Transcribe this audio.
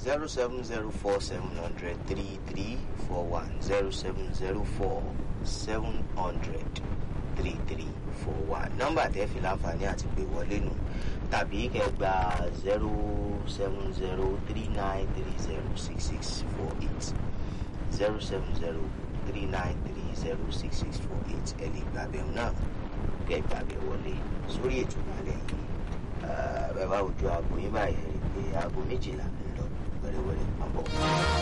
zero seven zero four seven hundred three three four one zero seven zero four seven hundred three three four one nọ́mbà tẹ́ fi láǹfààní àti pé wọlé nù tàbí kẹ́ gba zero seven zero three nine three zero six six four eight zero seven zero three nine three zero six six four eight ẹ lè gbàgbẹ́ náà kẹ́ gbàgbẹ́ wọlé sórí ètò ìbàlẹ̀ yìí bẹ́ẹ̀ bá ojú aago yín báyìí rí i pé aago méjìlá ń lọ wẹ́rẹ́wẹ́rẹ́ pàbọ̀.